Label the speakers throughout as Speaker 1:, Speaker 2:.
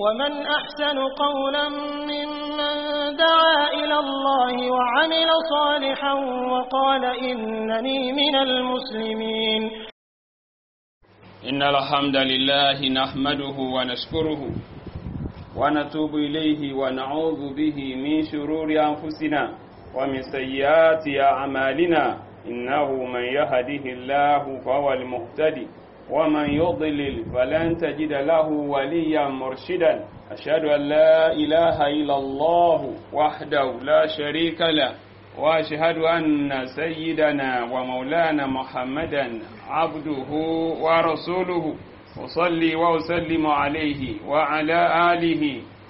Speaker 1: ومن أحسن قولا ممن دعا إلى الله وعمل صالحا وقال إنني من المسلمين
Speaker 2: إن الحمد لله نحمده ونشكره ونتوب إليه ونعوذ به من شرور أنفسنا ومن سيئات أعمالنا إنه من يهده الله فهو المهتدي ومن يضلل فلن تجد له وليا مرشدا أشهد أن لا إله إلا الله وحده لا شريك له وأشهد أن سيدنا ومولانا محمدا عبده ورسوله وصلي وأسلم عليه وعلى آله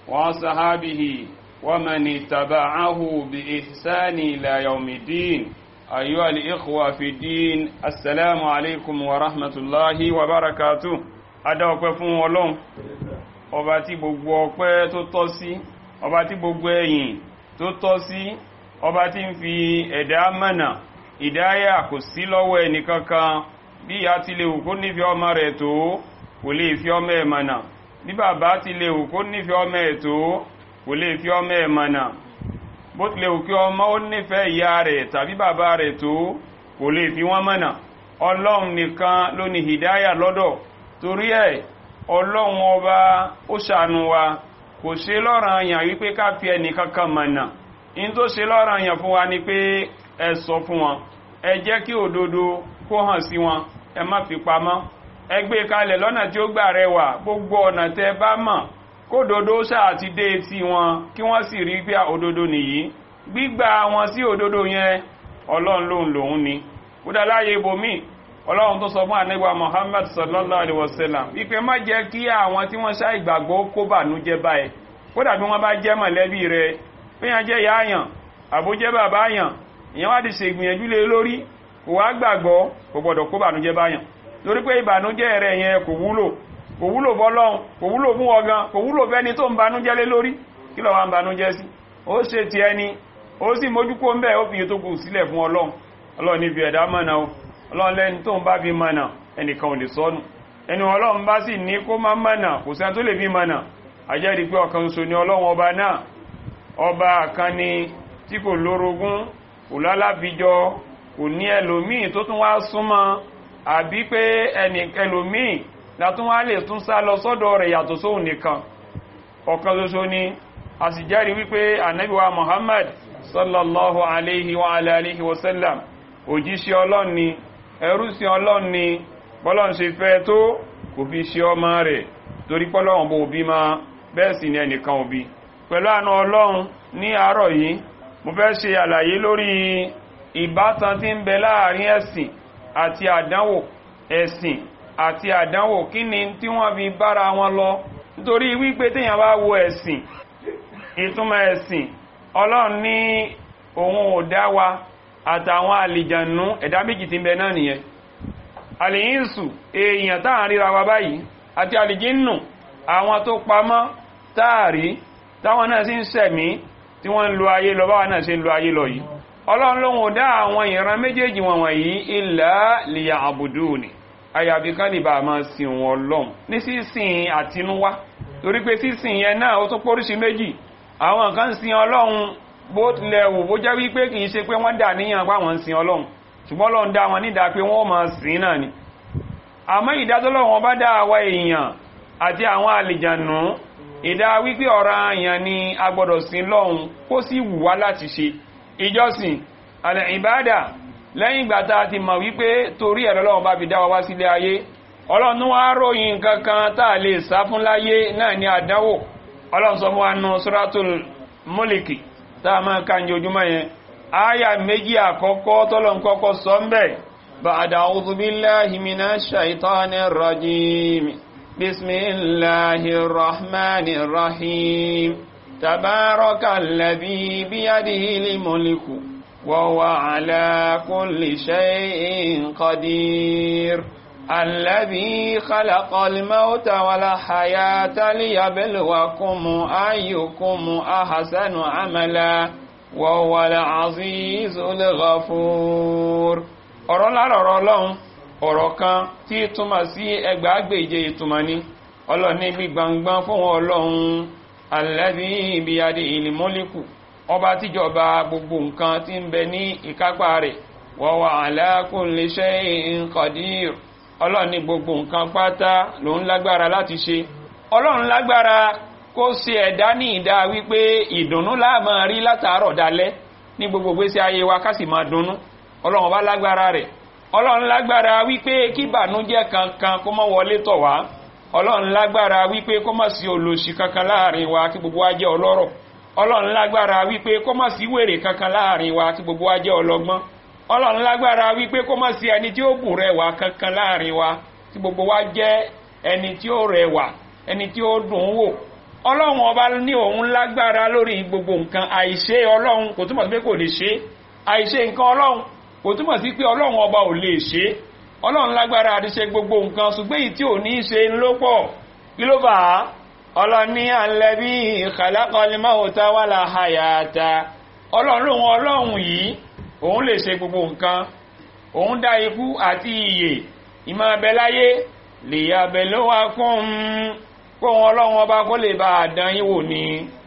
Speaker 2: وصحابه ومن اتبعه بإحسان إلى يوم الدين أيها الإخوة في الدين السلام عليكم ورحمة الله وبركاته Adá ọpẹ́ fún Ọlọ́run ọba tí gbogbo ọpẹ́ tó tọ́ sí ọba tí gbogbo ẹ̀yìn tó tọ́ sí ọba tí ń fi ẹ̀dá mọ̀nà ìdáyà kò sí lọ́wọ́ ẹnìkankan bí ìyá ti lè wù kó nífẹ̀ẹ́ ọmọ rẹ̀ tó kò lè fi ọmọ ẹ̀ mọ̀nà bí bàbá ti lè wù kó nífẹ̀ẹ́ ọmọ ẹ̀ tó kò lè fi ọmọ ẹ̀ mọ̀nà bó tilẹ̀ wù kí ọmọ ó nífẹ̀ẹ́ ìyá rẹ̀ tàbí bàbá rẹ̀ tó kò lè fi wọ́n mọ̀nà ọlọ́run nìkan ló ní hìdáyà lọ́dọ̀ torí ẹ̀ ọlọ́run ọba ó ṣàánú wa kò ṣe lọ́ràn àyàn wípé ká fi ẹnì kankan mọ̀nà in tó ṣe lọ́ràn àyàn fún wa ni pé ẹ sọ fún wọn ẹ jẹ́ kí òdodo kó hàn sí wọn ẹ má fi pamọ́ ẹ gbé kalẹ̀ lọ́nà tí ó gbà rẹwà gbogbo ọ̀nà tẹ bá mọ̀ kódodo ṣáà ti dé etí wọn kí wọ́n sì rí pé òdodo nìyí gbígbà wọn sí òdodo yẹn ọlọ́run lòun lòun ni kódà láyé ibòmíì ọlọ́run tó sọ fún àníwá Muhammad sallallahu alaihi wasallam wípé má jẹ́ kí àwọn tí wọ́n ṣá ìgbàgbọ́ kó bànújẹ́ báyìí kódà bí wọ́n bá jẹ́ mọ̀lẹ́bí rẹ̀ péyàn jẹ́ ìyá àyàn àbójẹ́ bàbá àyàn ìyẹn wá ti ṣe ìgbìyànjú lé lórí kò wá gbàgbọ́ kò gbọ́dọ̀ kó bànújẹ́ báyàn torí pé ìbànújẹ́ rẹ̀ yẹn kò wúlò kò wúlò fọ́lọ́run kò wúlò fún ọgán kò wúlò fẹ́ni tó ń banújẹ́ lé lórí kí ló wá ń banújẹ́ sí ó ṣe ti ẹni ó sì mójúkó ń bẹ̀ ó fi tó kù sílẹ̀ fún ọlọ́run ọlọ́run ní fi ẹ̀dá mọ̀nà o ọlọ́run lẹ́ni tó ń bá fi mọ̀nà ẹnìkan ò lè sọnù ẹni ọlọ́run bá sì ní kó má mọ̀nà kò sẹ́ni tó lè fi mọ̀nà àjẹ́rìí pé ọ̀kan ṣoṣo ni ọlọ́run ọba náà ọba kan ni tí kò lórogún kò lálábìjọ kò ní ẹlòmíì tó tún wá súnmọ́ àbí pé ẹnì ẹlòmíì látún wá lè tún sá lọ sọ́dọ̀ rẹ̀ yàtọ̀ sóhun nìkan ọ̀kan ṣoṣo ni a sì jẹ́rìí wípé ànábì wa Muhammad sallallahu alaihi wa alihi wa sallam òjíṣẹ́ ọlọ́run ni ẹrúsìn ọlọ́run ni bọ́lọ́run ṣe fẹ́ tó kò fi ṣe ọmọ rẹ̀ torí pọ́lọ́run bó bí ma bẹ́ẹ̀ sì ni ẹnìkan òbí pẹ̀lú àna ọlọ́run ní àárọ̀ yìí mo fẹ́ ṣe àlàyé lórí ìbátan tí ń bẹ láàrin ẹ̀sìn àti àdánwò ẹ̀sìn àti àdánwò kí ni tí wọ́n fi bára wọn lọ nítorí wípé téèyàn bá wo ẹ̀sìn ìtumọ̀ ẹ̀sìn ọlọ́run ní òun ò dá wa àtàwọn àlìjànú ẹ̀dá méjì tí ń bẹ náà nìyẹn àlìyínsù èèyàn táà ríra wa báyìí àti àlìjínù àwọn tó pamọ́ táàrí táwọn náà sì ń sẹ̀mí tí wọ́n ń lo ayé lọ báwa náà ṣe ń lo ayé lọ yìí ọlọ́run lóhun ò dá àwọn ìran méjèèjì wọn wọ̀nyí illa liya'buduni àyàfi ká lè bá máa sin wọn lọ́hùn ní sísìn àtinúwá torí pé sísìn yẹn náà ó tún póríṣi méjì àwọn kan sin ọlọ́run bó tilẹ̀ wò bó jẹ́ wípé kìí ṣe pé wọ́n dà níyàn pé àwọn ń sin ọlọ́run ṣùgbọ́n ọlọ́run dá wọn nídàá pé wọ́n máa sìn náà ni àmọ́ ìdádọ́lọ́wọ́n bá dá àwa èèyàn àti àwọn àlìjànú ìdá wípé ọ̀rọ̀ àyàn ni a gbọ́dọ̀ sin lọ́hun kó sì wù wá láti ṣe ìjọsìn àlẹ̀ ìbádà lẹ́yìn ìgbà tá a ti mọ̀ wípé torí ẹ̀rọ lọ́wọ́n bá fi dá wa wá sílé ayé ọlọ́run wá ròyìn kankan tá a lè sá fún láyé náà ní àdánwò ọlọ́run sọ fún wa nù suratul múlìkì tá a máa ka ní ojúmọ́ yẹn áyà méjì àkọ́kọ́ tọ́lọ̀ ń kọ́kọ́ sọ ń bẹ̀ ba'da a'udhu billahi minash shaitanir rajim bismillahir rahmanir rahim tabarakalladhi biyadihil mulku wa huwa ala kulli shay'in qadir الذي خلق الموت والحياة ليبلوكم أيكم أحسن عملا وهو العزيز الغفور ọ̀rọ̀ lára ọ̀rọ̀ ọlọ́run ọ̀rọ̀ kan tí túmọ̀ sí ẹgbàágbèje ìtumọ̀ ni ọlọ́run ní gbígbàngbàn fún ọlọ́run alladhi biyadihil mulku ọba tíjọba gbogbo nǹkan tí ń bẹ ní ìkápá rẹ̀ wa huwa ala kulli shay'in qadir ọlọ́run ní gbogbo nǹkan pátá ló ń lágbára láti ṣe ọlọ́run lágbára kó ṣe ẹ̀dá ní ìdá wípé ìdùnnú la máa rí látàárọ̀ dalẹ́ ní gbogbo gbésí ayé wa ká sì máa dunnú ọlọ́run bá lágbára rẹ̀ ọlọ́run lágbára wípé kí ìbànújẹ́ kankan kó má wọlé tọ̀ wá ọlọ́run lágbára wípé kó má sí olòṣì kankan láàrin wa kí gbogbo wa jẹ́ ọlọ́rọ̀ ọlọ́run lágbára wípé kó má sí wèrè kankan láàrin wa kí gbogbo wa jẹ́ ọlọ́gbọ́n ọlọ́run lágbára wípé kó má sí ẹni tí ó bù rẹwà kankan láàrin wa kí gbogbo wa jẹ́ ẹni tí ó rẹwà ẹni tí ó dùn wò ọlọ́run ọba ní òun lágbára lórí gbogbo nǹkan àìṣe ọlọ́run kò túmọ̀ sí pé kò lè ṣe àìṣe nǹkan ọlọ́run kò túmọ̀ sí pé ọlọ́run ọba ò lè ṣe ọlọ́run lágbára àti ṣe gbogbo nǹkan ṣùgbọ́n èyí tí ò ní ṣe ń ló pọ̀ kí ló fà á ọlọ́ni alẹ́bí khalaqal mauta wal hayata ọlọ́run lòun ọlọ́run yìí òun lè ṣe gbogbo nǹkan òun dá ikú àti ìyè ìmọ̀ abẹ́láyé liyabluwakum kó wọn ọlọ́run ọba kó lè bá àdán yín wò ní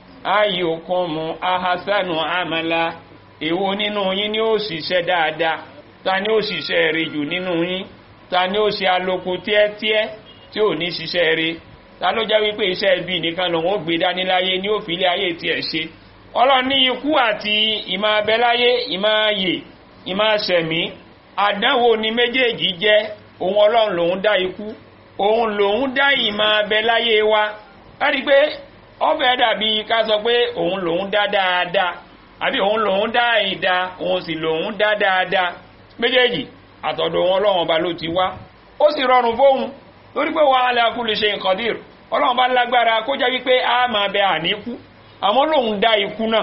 Speaker 2: ayyukum ahasanu amala èwo nínú yín ni ó ṣiṣẹ́ dáadáa ta ni ó ṣiṣẹ́ rẹ̀ jù nínú yín ta ni ó ṣe aloko tíẹ́tíẹ́ tí ò ní ṣiṣẹ́ rẹ̀ ta ló jẹ́ wípé iṣẹ́ ibi nìkan lòun ó gbé dání láyé ní òfìlẹ̀ ayé tiẹ̀ ṣe ọlọ́run ní ikú àti ìmọ̀ abẹ́láyé ìmọ̀ ayè ìmọ̀ ṣẹ̀mí àdánwò ni méjèèjì jẹ́ òun ọlọ́run lòun dá ikú òun lòun dá ìmọ̀ abẹ́láyé wa láti pé ọbẹ̀ dàbí ká sọ pé òun lòun dá dáadáa àbí òun lòun dá ìdá òun sì lòun dá dáadáa méjèèjì àtọ̀dọ̀ wọn ọlọ́run ọba ló ti wá ó sì rọrùn fóun lórí pé wa ala kulli shay'in qadir ọlọ́run bá lágbára kó jẹ́ wípé a máa bẹ àníkú àmọ́ lòun dá ikú náà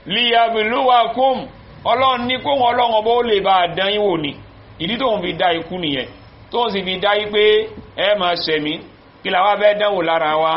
Speaker 2: liyabluwakum ọlọ́run ní kóhun ọlọ́run ọba ó lè bá a dán yín wò ní ìdí tóun fi dá ikú nìyẹn tóun sì fi dá yí pé ẹ máa ṣẹ̀mí kí làwọn fẹ́ dánwò lára wa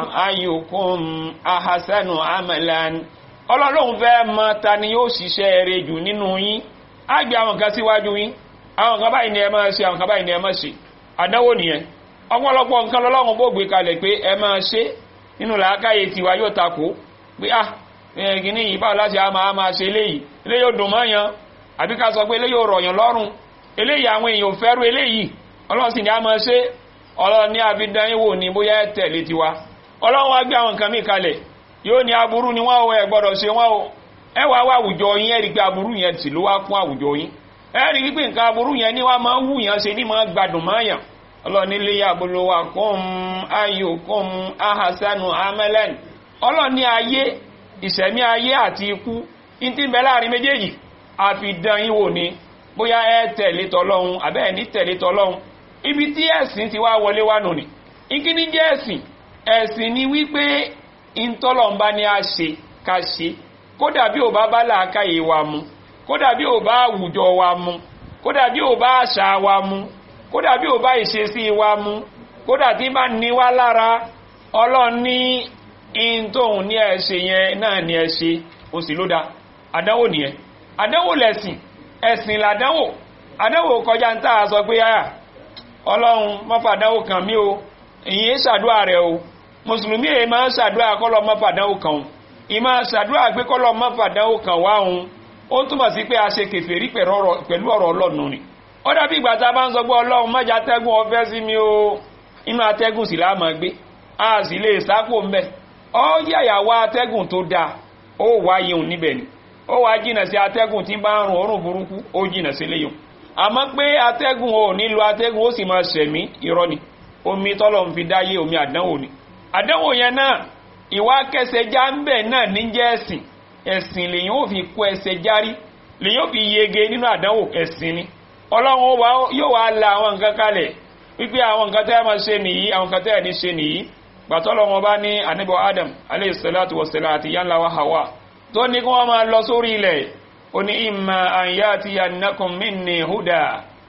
Speaker 2: ayyukum ahasanu amalan ọlọ́run fẹ́ mọ ta ni yóò ṣiṣẹ́ eré jù nínú yín á gbé àwọn kan síwájú yín àwọn kan báyìí ni ẹ máa ṣe àwọn kan báyìí ni ẹ máa ṣe àdánwò nìyẹn ọ̀pọ̀lọpọ̀ nǹkan lọ́lọ́run bó gbé kalẹ̀ pé ẹ máa ṣe nínú làákàyè tiwa yóò takò pé ah kìíní yìí báwo láti máa máa ṣe eléyìí eléyìí ò dùn mọ́ yan àbí ká sọ pé eléyìí ò rọ̀yàn lọ́rùn eléyìí àwọn èèyàn ò fẹ́rù eléyìí ọlọ́run sì ní a máa ṣe ọlọ́run ní abidan yìí wò ní bóyá ẹ tẹ̀lé tiwa ọlọ́run wá gbé àwọn nǹkan míì kalẹ̀ yóò ní aburú ni wọ́n ẹ gbọ́dọ̀ ṣe wọ́n o ẹ wá wá àwùjọ yín ẹ rí pé aburú yẹn sì ló wá kún àwùjọ yín ẹ rí pé nǹkan aburú yẹn ní wá máa wù yàn ṣe ní máa gbádùn máa yàn ọlọ́ni lè yàbòlówà kún ayò kún ahasanu amẹ́lẹ́n ọlọ́ni ayé ìṣẹ̀mí ayé àti ikú ìtí bẹ láàrin méjèèjì àfidán yín wò ní bóyá ẹ tẹ̀lé tọlọ́hun àbẹ́ ẹ̀ ní tẹ̀lé tọlọ́hun ibi tí ẹ̀sìn ti wá wọlé wá nù ní ìkíní jẹ́ ẹ̀sìn ẹ̀sìn ni wípé ìtọ́lọ́mbá ni a ṣe ká ṣe kódà bí ò bá bá làákàyè wa mu kódà bí ò bá àwùjọ wa mu kódà bí ò bá àṣà wa mu kódà bí ò bá ìṣesí wa mu kódà tí bá ní wá lára ọlọ́run ní in tóun ní ẹ ṣe yẹn náà ní ẹ ṣe ó sì ló da àdánwò nìyẹn àdánwò lẹ̀sìn ẹ̀sìn làdánwò àdánwò kọjá ń tà sọ pé yáyà ọlọ́run mọ́fàdánwò kan mí o ìyẹn ṣàdúrà rẹ o mùsùlùmí èyí máa ń ṣàdúrà kọ́lọ́ mọ́fàdánwò kan o ìmọ̀ ṣàdúrà pé kọ́lọ́ mọ́fàdánwò kan wá òun ó túmọ̀ sí pé a ṣe kèfèrí pẹ̀lú ọ̀rọ̀ ọlọ́run ni ó dàbí ìgbà tá a bá ń sọ pé ọlọ́run mọ́jà atẹ́gùn ọfẹ́ sí mi o inú atẹ́gùn sì láàmà gbé a sì lè sápò ń bẹ̀ ọ yàyàwó atẹ́gùn tó dáa ó wá yẹun níbẹ̀ ni ó wá jìnà sí atẹ́gùn tí bá ń rùn òórùn burúkú ó jìnà sí léyìn àmọ́ pé atẹ́gùn ò ní lo atẹ́gùn ó sì máa ṣẹ̀mí irọ́ ni omi tọ́lọ̀ ń fi dáyé omi àdánwò ni àdánwò yẹn náà ìwà kẹsẹ̀ já ń bẹ̀ náà ní jẹ́ ẹ̀sìn ẹ̀sìn lèyìn ó fi kó ẹsẹ̀ járí lèyìn ó fi yege nínú àdánwò ẹ̀sìn ni ọlọ́run yóò wá la àwọn nǹkan kalẹ̀ wípé àwọn nǹkan tẹ́ máa ṣe nìyí àwọn nǹkan tẹ́ ní ṣe nìyí gbàtọ́lọ́ wọn bá ní àníbọ̀ adam aleyhisalatu wasalam àti yanla wa hawa tó ní kí wọ́n máa lọ sórí ilẹ̀ ó ní imma an yatiyannakum minni huda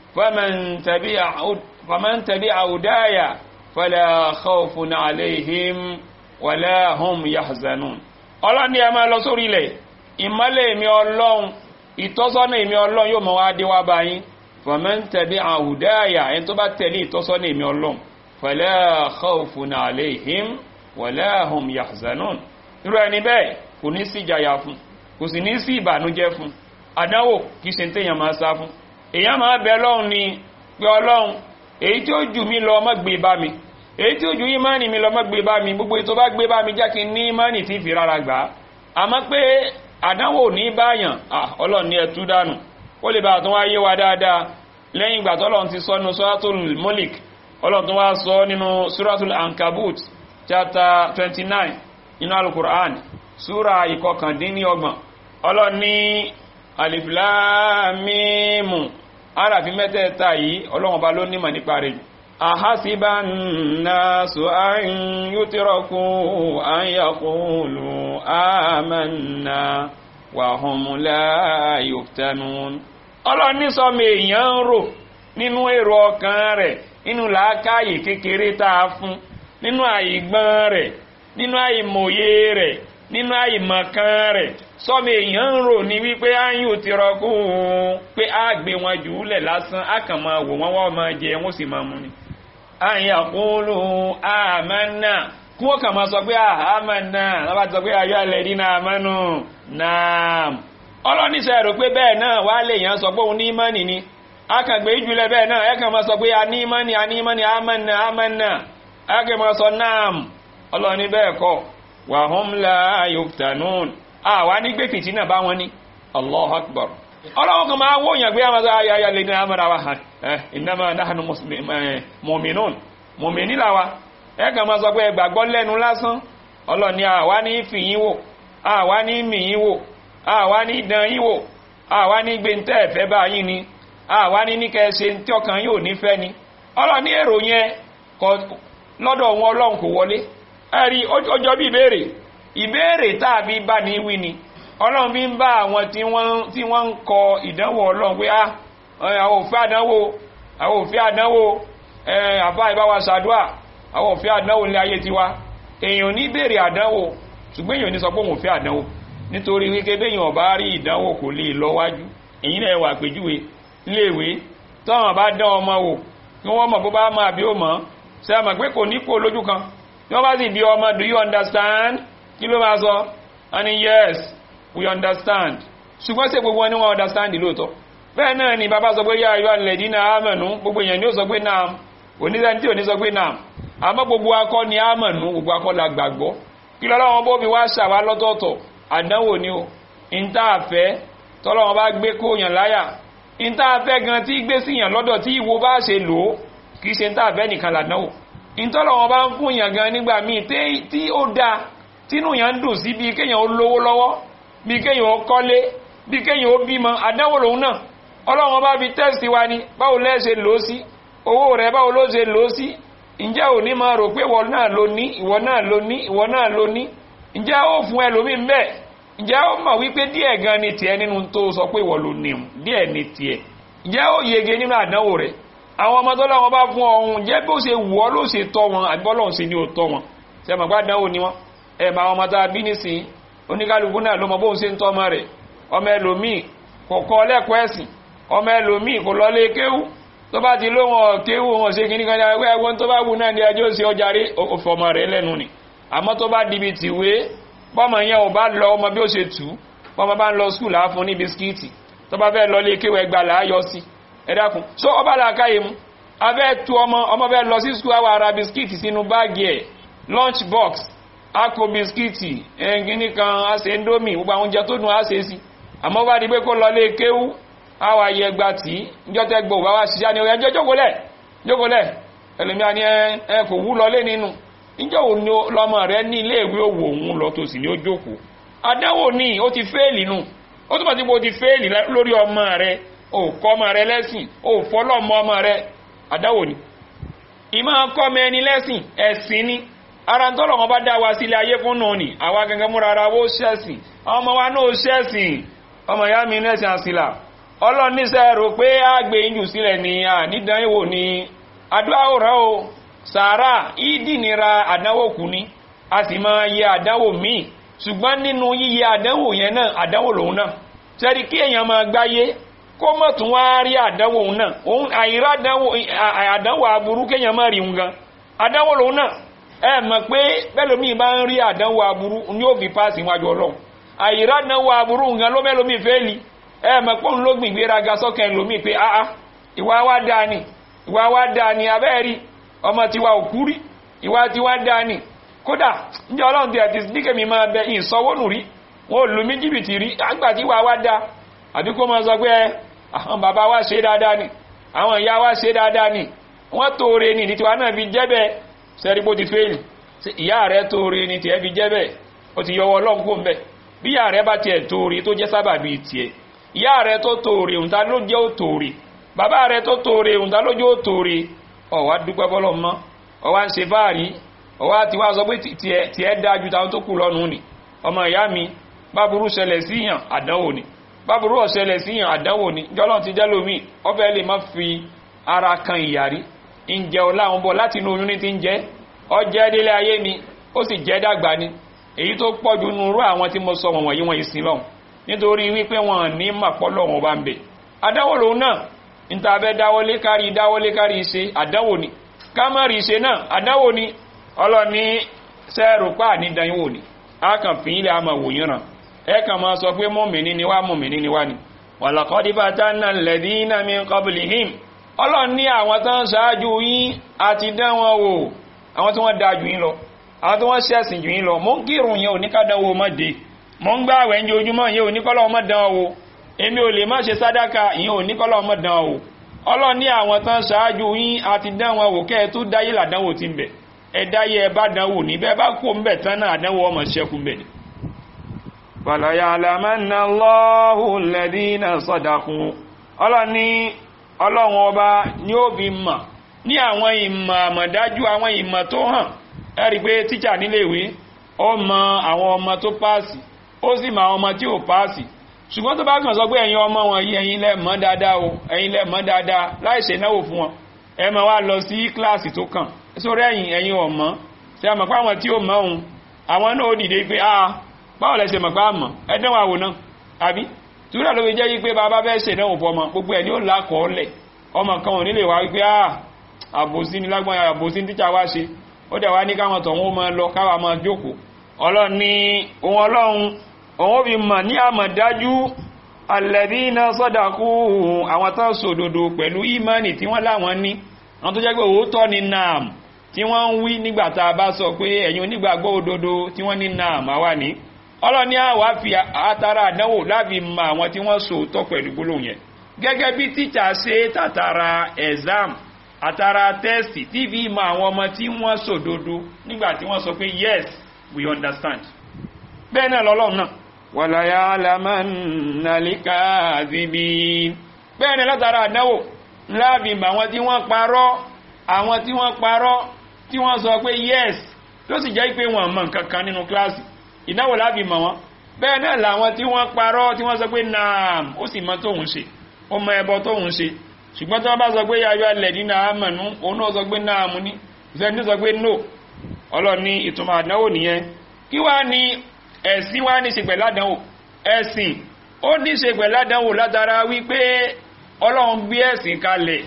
Speaker 2: faman tabi'a hudaya fala khawfun alayhim wala hum yahzanun ọlọ́ni ẹ máa lọ sórí ilẹ̀ ìmọ́lẹ̀ mi ọlọ́run ìtọ́sọ́nà èmi ọlọ́run yóò mọ̀ wá dé wá báyìí fọ̀mọ́n tẹ̀lé àwùdáyà ẹni tó bá tẹ̀lé ìtọ́sọ́nà èmi ọlọ́run fala khawfun alayhim wala hum yahzanun irú ẹni bẹ́ẹ̀ kò ní sí ìjàyà fún kò sì ní sí ìbànújẹ́ fún àdánwò kì í ṣe téèyàn máa sá fún èèyàn máa bẹ lọ́hùn ni pé ọlọ́run èyí tí ó jù mí lọ má gbé bá mi èyí tí ó jù ìmánì mi lọ má gbé bá mi gbogbo ètò bá gbé bá mi jẹ́ kí n ní ìmánì tí fi rárá gbà á àmọ́ pé àdánwò ní báyàn ọlọ́run ní ẹtú dànù ó lè bá àtún wáyé wa dáadáa lẹ́yìn ìgbà tọ́lọ́run ti sọ nínú suratul Mulk ọlọ́run tó wá sọ nínú suratul Ankabut chapter twenty nine nínú alukur'an súra ìkọkàndínlọ́gbọ̀n ọlọ́run ní alif lam mim arafi mẹ́tẹ̀ẹ̀ta yìí ọlọ́run ọba ló nímọ̀ nípa rẹ̀ ahasiba nnasu an yutraku an yaqulu amanna wa hum la yuftanun ọlọ́run ní sọmọ èèyàn ń rò nínú èrò ọkàn rẹ̀ nínú làákàyè kékeré tá a fún nínú àìgbọ́n rẹ̀ nínú àìmọ̀ye rẹ̀ nínú àìmọ̀kan rẹ̀ sọmọ èèyàn ń rò ní wípé áyùn ò ti rọkú pé á gbé wọn jù ú lẹ̀ lásán á kàn máa wò wọ́n wọ́n máa jẹ wọ́n sì máa mú ni. àyìn àkúlù àmánà kí wọ́n kàn máa sọ pé àmánà lọ́ba ti sọ pé ayọ́ alẹ́ dín náà àmánù náà. ọlọ́níṣẹ́ rò pé bẹ́ẹ̀ náà wá lè yàn sọ pé òun ní ìmánì ni á kàn gbé jùlẹ̀ bẹ́ẹ̀ náà ẹ kàn máa sọ pé a ní ìmánì a ní ìmánì àmánà àmánà á kàn máa sọ náà ọlọ́ni bẹ́ẹ̀ kọ́ wàhùn la yuftanun àwa ní gbé fìtínà bá wọn ní allahu akbar ọlọ́wọ́ kan máa wóyàn gbé àmàzà ayáyá lè ní àmàrà wa hàn ẹ̀ innama nahnu mu'minun mùmìnì làwa ẹ kàn máa sọ pé ẹgbàgbọ́ lẹ́nu lásán ọlọ́ni àwa ní fìyín wò àwa ní mìyín wò àwa ní dán yín wò àwa ní gbẹ̀ntẹ́ ẹ̀fẹ́ bá yín ni àwa ní ní kẹ́ẹ̀ṣe tí ọkàn yóò nífẹ̀ẹ́ ni ọlọ́ni èrò yẹn lọ́dọ̀ wọn ọlọ́run kò wọlé ẹ̀rí ọjọ́ bí ìbéèrè ìbéèrè tàbí bá ní wí ni ọlọ́run bí ń bá àwọn tí wọ́n ń kọ ìdánwò ọlọ́run pé àwọn òfin àdánwò àwọn òfin àdánwò àbá ìbáwa ṣàdúà àwọn òfin àdánwò ní ayé tiwa èèyàn ní béèrè àdánwò ṣùgbọ́n èèyàn ní sọ pé òun òfin àdánwò nítorí wípé béèyàn bá rí ìdánwò kò lè lọ wájú èyí náà wà péjúwe léèwé tọ́wọ́n bá dán ọmọ wò kí wọ́n mọ̀ bó bá máa bí ó mọ̀ ṣe àmọ̀ pé kò ní kó lójú kan tí wọ́n bá sì bí ọmọ do you understand kí ló máa sọ wọ́n ní yes we understand ṣùgbọ́n ṣe gbogbo wọn ni wọ́n understand lóòótọ́ bẹ́ẹ̀ náà ni bàbá sọ pé yá ayọ́ alẹ́ dínà àmọ̀nù gbogbo èèyàn ni ó sọ pé náà oníṣẹ́ni tí ò ní sọ pé náà àmọ́ gbogbo akọ ni àmọ̀nù gbogbo akọ la gbàgbọ́ kí lọ́lọ́wọ́n bó fi wá ṣàwá lọ́tọ̀ọ̀tọ̀ àdánwò ni o ìta àfẹ́ tọ́lọ́wọ́n bá gbé kóyàn láyà ìta àfẹ́ gan tí gbé síyàn lọ́dọ̀ tí ìwo bá ṣe lò ó kì í ṣe ìta àfẹ́ nìkan làdánwò ìtọ́lọ́wọ́n bá ń fún yàn gan nígbà míì tí ó dáa tínú yàn ń dùn sí bí kéèyàn ó lówó lọ́wọ́ bí kéèyàn ó kọ́lé bí kéèyàn ó bímọ àdánwò lòun náà ọlọ́run bá fi tẹ́sì wa ni báwo lẹ́ ṣe lò ó sí owó rẹ̀ báwo ló ṣe lò ó sí ǹjẹ́ ò ní máa rò pé ìwọ náà ló ní ìwọ náà ló ní ìwọ náà ló ní ǹjẹ́ ó fún ẹlòmíì ń bẹ̀ ǹjẹ́ ó mọ̀ wípé díẹ̀ gan ni tiẹ̀ nínú tó sọ pé ìwọ ló ní díẹ̀ ni tiẹ̀ ǹjẹ́ ó yege nínú àdánwò rẹ̀ àwọn ọmọ tó lọ́wọ́ bá fún ọ̀hún ǹjẹ́ bó ṣe wù ọ́ ló ṣe tọ́ wọn àbí bọ́lọ́hún ṣe ni ó tọ́ wọn ṣe mọ̀ gbádánwò ni wọn ẹ̀ bá àwọn ọmọ tá a bí nísìnyí oníkálukú náà ló mọ bóun ṣe ń tọ́ ọmọ rẹ̀ ọmọ ẹlòmíì kò kọ́ lẹ́kọ̀ọ́ ẹ̀sìn ọmọ ẹlòmíì kò lọ lé kéwú tó bá ti lóhun ọ̀kéwú wọn ṣe kìíní kan ní ẹgbẹ́ ẹgbẹ́ tó bá wù náà ní ẹjọ́ sí ọjà rí òfòmọ rẹ̀ lẹ́nu ni àmọ́ tó bá dibi tìwé bọ́mọ yẹn ò bá lọ ọmọ bí ó ṣe tù bọ́mọ bá ń lọ skul àáfún ní bisikíìtì tó bá fẹ́ lọ lé kéwú ẹgbà là á yọ sí ẹ dákun so ọba làákàyè mu abẹ́ tu ọmọ ọmọ bẹ́ẹ̀ lọ sí skul àwọn ará bisikíìtì sínú báàgì ẹ̀ lunch box akọ bisikíìtì ẹ̀ǹgíní kan àṣẹ indomie gbogbo àwọn oúnjẹ tó dùn àṣẹ sí àmọ́ bá di pé kó lọ lé kéwú àwa yẹ gba tí níjọ́ tẹ́ gbọ́ wá ṣiṣẹ́ ni ẹjọ́ jókòólẹ̀ jókòólẹ̀ ẹlòmíà ni ẹ kò wú lọ lé nínú níjọ́ wo ni lọ́mọ rẹ ní ilé ìwé òwò òun lọ tó sì ní ó jókòó àdánwò ní ó ti fẹ́ẹ̀lì nù ó túbọ̀ tí mo ti fẹ́ẹ̀lì lórí ọmọ rẹ ò kọ́ ọmọ rẹ lẹ́sìn ò fọ́lọ́mọ ọmọ rẹ àdánwò ni ìmọ̀ kọ́ ọmọ ẹni lẹ́sìn ẹ̀sìn ni ara ń tọ́lọ̀ wọn bá dá wa sílé ayé fún nù ní àwa gangan múra ara wó ṣẹ́sìn ọmọ wa náà ṣẹ́sìn ọmọ ìyá mi nẹ́sìn àsìlà ọlọ́run níṣẹ́ rò pé àgbè ìjù sílẹ̀ ní ànídánwò ní adúláwòrán o sàárà ìdínira àdánwò kù ní a sì máa yẹ àdánwò míì ṣùgbọ́n nínú yíyẹ àdánwò yẹn náà àdánwò lòun náà sẹ́rí kí èèyàn máa gbáyé kó mọ̀ tún wá rí àdánwò náà òun àìrá àdánwò aburú kéèyàn má rí un gan
Speaker 3: àdánwò lòun náà ẹ mọ̀ pé bẹ́lòmí bá ń rí àdánwò aburú ní ó fi páàsì wájú ọlọ́run àyíra àdánwò aburú nǹkan ló mẹ́lòmí fẹ́ li ẹ mọ̀ pé òun ló gbìn gbéraga sọ́kẹ́ lòmí pé áá ìwà wa dáa ni ìwà wa dáa ni abẹ́ẹ̀rí ọmọ tiwa òkú rí ìwà tiwa dáa ni kódà ǹjẹ́ ọlọ́run ti àti níkẹ́mi máa bẹ ìsọwọ́nù rí wọn ò lù mí jìbìtì rí àgbà tí ìwà wa dáa àbí kó máa sọ pé àwọn bàbá wa ṣe dáadáa ni àwọn ìyá wa ṣe dáadáa ni wọ́n tóore ni ní tiwa náà fi jẹ́ bẹ́ẹ̀ sẹ́rí bó ti fẹ́ẹ̀lì ìyá rẹ̀ tóore ni tiẹ̀ fi jẹ́ bẹ́ẹ̀ ó ti yọwọ́ ọlọ́run kó ń bẹ̀ bí ìyá rẹ̀ bá tiẹ̀ tóore tó jẹ́ sábà bíi tiẹ̀ ìyá rẹ̀ tó tóore òǹta ló jẹ́ ó tóore bàbá rẹ̀ tó tóore òǹta ló jẹ́ ó tóore ọ̀wá dúpẹ́ bọ́lọ̀ mọ́ ọ̀wá ń ṣe fáàrí ọ̀wá ti wá sọ pé tiẹ̀ dáa ju táwọn tó kù lọ́nu ni ọmọ ìyá mi báburú ṣẹlẹ̀ síyàn àdánwò ni báburú ọ̀ṣẹlẹ̀ síyàn àdánwò ni jọlọ́n ti jẹ́ lómi ọbẹ̀ lè má fi ara kan ìyàrí ń jẹ ọláhun bọ̀ láti inú oyún ní ti ń jẹ́ ọjẹ́ délé ayé ni ó sì jẹ́ dàgbà ni èyí tó pọ̀jù nurú àwọn tí mo sọ wọn wọ̀nyí wọn ìsìn lọ́hùn nítorí wípé wọn ní màpọ́lọ̀ wọn bá ń bẹ̀ àdánwò lòun náà níta abẹ́ dáwọlé kárí dáwọlé kárí ṣe àdánwò ni kámárì ṣe náà àdánwò ni ọlọ́ni sẹ́ẹ̀rù pa ní dánwò ni a kàn fi ilẹ̀ àmọ̀ wòyìn ràn ẹ kàn máa sọ pé mọ́mìnì ni wá mọ́mìnì ni wá ni wàlàkọ́dí bá tá náà lẹ̀dí iná mi kọ́bìlì him ọlọ́run ní àwọn tó ń ṣáájú yín àti dán wọn wò àwọn tí wọ́n da jù yín lọ àwọn tí wọ́n ṣẹ̀sìn jù yín lọ mò ń kírun yẹn oníkádánwò mọ́dé mò ń gbá àwẹ̀ ń jẹ ojúmọ́ yẹn oníkọ́lọ́ ọmọ dán wò èmi ò lè má ṣe sádàkà yẹn oníkọ́lọ́ ọmọ dán wò ọlọ́run ní àwọn tó ń ṣáájú yín àti dán wọn wò kẹ́ ẹ tó dáyé làdánwò ti ń bẹ̀ ẹ dáyé ẹ bá dánwò ní bẹ́ẹ̀ bá kó ń bẹ̀ tán náà àdánwò ọmọ ṣẹ́kù ń bẹ̀ ni fàlàyàlámẹ́nà lọ́hùn lẹ́dínà sọ́dàkún ọlọ́ni ọlọ́run ọba ni ó fi mọ̀ ní àwọn ìmọ̀ àmọ̀dájú àwọn ìmọ̀ tó hàn ẹ̀rí pé tíjà níléèwé ó mọ àwọn ọmọ tó páàsì ó sì mọ àwọn ọmọ tí ò páàsì ṣùgbọ́n tó bá kàn sọ pé ẹ̀yin ọmọ wọn yìí ẹ̀yin lẹ mọ̀ dáadáa o ẹ̀yin lẹ mọ̀ dáadáa láì ṣe náwó fún wọn ẹ máa wá lọ sí kíláàsì tó kàn sórí ẹ̀yin ẹ̀yin ọ̀mọ́ ṣe àmọ̀ pé àwọn tí ò mọ̀ òun àwọn náà ó dìde pé ah báwo lẹ ṣe mọ̀ pé àmọ̀ ẹdẹ́wọ̀n àwò náà àbí túrà ló fi jẹ́ yí pé bàbá bẹ́ẹ̀ ṣe náà fọ ọmọ gbogbo ẹ̀ ní ó lákọ̀ọ́lẹ̀ ọmọ kan ò nílé wá wípé à àbòsí ni lágbọ́n àbòsí ní tíjà wá ṣe ó dẹ̀ wá ní káwọn tọ̀hún máa lọ káwa máa jókòó ọlọ́run ní ohun ọlọ́run òun ó fi mọ̀ ní àmọ̀dájú alẹ́bí iná sọ́dàkú àwọn tó sòdodo pẹ̀lú ìmánì tí wọ́n láwọn ní àwọn tó jẹ́ pé òótọ́ ni naam tí wọ́n ń wí nígbà tá a bá sọ pé ẹ̀yin onígbàgbọ́ òdodo tí wọ́n ní naam àwa ní ọlọ́ni àwa fi àtàrà àdánwò láfi mọ àwọn tí wọ́n so tọ́ pẹ̀lú gbólóhùn yẹn gẹ́gẹ́ bí tíjà ṣe tàtàrà exam àtàrà test tí fi mọ àwọn ọmọ tí wọ́n sòdodo nígbà tí wọ́n sọ pé yes we understand bẹ́ẹ̀ náà lọ́lọ́run náà wàlàyé alámánàlíkà àzìbí bẹ́ẹ̀ náà látara àdánwò láfi mọ àwọn tí wọ́n parọ́ àwọn tí wọ́n parọ́ tí wọ́n sọ pé yes tó sì jẹ́ pé wọ́n mọ̀ nǹkan kan nínú kíláàsì ìdáwò láàbì mọ̀ wọ́n bẹ́ẹ̀ náà làwọn tí wọ́n parọ́ tí wọ́n sọ pé naam ó sì mọ tóun ṣe ó mọ ẹbọ tóun ṣe ṣùgbọ́n tí wọ́n bá sọ pé yáyọ alẹ̀ nínú àmọ̀nú òun náà sọ pé naam ní ìfẹ́ni sọ pé no ọlọ́ni ìtumọ̀ àdánwò nìyẹn kí wá ní ẹ̀sìn wá ní ṣe pẹ̀lú àdánwò ẹ̀sìn ó ní ṣe pẹ̀lú àdánwò látara wípé ọlọ́run gbé ẹ̀sìn kalẹ̀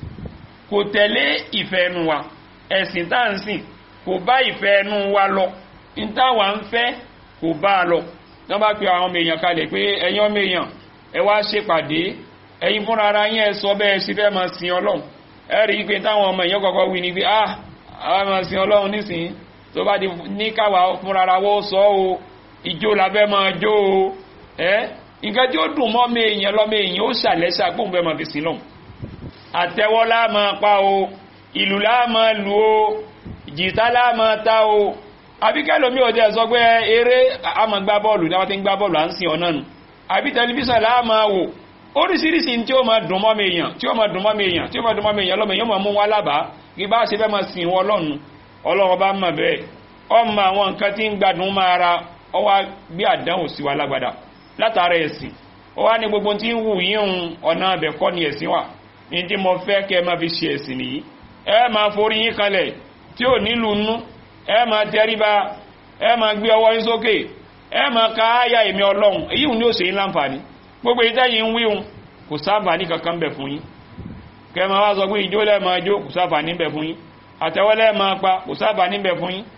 Speaker 3: kò tẹ̀lé ìfẹ́ ẹnu wa ẹ̀sìn tá à ń sìn kò bá ìfẹ́ ẹnu wa lọ ìtawà ń fẹ́ kò bá a lọ wọ́n bá pe àwọn ọmọ èèyàn kalẹ̀ pé ẹ̀yin ọmọ èèyàn ẹ wá ṣèpàdé ẹ̀yin fúnra ara yín ẹ sọ bẹ́ẹ̀ sí fẹ́ máa sin ọlọ́run ẹ rí i pé táwọn ọmọ èèyàn kọ́kọ́ wí ni pé ah àwọn máa sin ọlọ́run nísìnyí tó bá di ní káwa fúnra ara wọ́ sọ o ìjó la fẹ́ máa jó o ẹ nǹkan tí ó dùn mọ́ ọmọ èèyàn lọ́mọ èèyàn ó ṣàlẹ́ṣà gbóhùn fẹ́ máa fi sin lọ́hùn àtẹ́wọ́ lá máa pa o ìlú lá máa lù o jìtá lá máa ta o àbí kẹ́lòmí ò tẹ́ sọ pé eré àmọ́ gbá bọ́ọ̀lù ní wọ́n ti ń gbá bọ́ọ̀lù à ń sin ọ̀nà nù àbí tẹlifíṣàn láàmà wò oríṣiríṣi tí ó máa dùn mọ́ mi èèyàn tí ó máa dùn mọ́ mi èèyàn tí ó máa dùn mọ́ mi èèyàn lọ́mọ èèyàn máa mú wá lábàá kí bá ṣe fẹ́ máa sin wọn lọ́nu ọlọ́run bá mọ̀ bẹ́ẹ̀ ọmọ àwọn nǹkan tí ń gbádùn máa ra ọ wá gbé àdánwò sí wa lágbádá látara ẹ̀sìn ó wá ní gbogbo tí ń wù yíhun ọ̀nà abẹ̀ kọ́ ni ẹ̀sìn wà ní tí mo fẹ́ kẹ́ máa fi ṣe ẹ̀sìn nìyí ẹ máa forí yín kalẹ̀ tí ò nílùú nú ẹ máa tẹríba ẹ máa gbé ọwọ́ yín sókè ẹ máa ka áyà èmi ọlọ́run èyí ni ó ṣe yín láǹfààní gbogbo ìtẹ́yìn ń wíhun kò sáǹfààní kankan bẹ̀ fún yín kẹ máa wá sọ pé ìjó lẹ́ máa jó kò sáǹfààní bẹ̀ fún yín àtẹ́wọ́lẹ́ máa pa kò sábà níbẹ̀ fún yín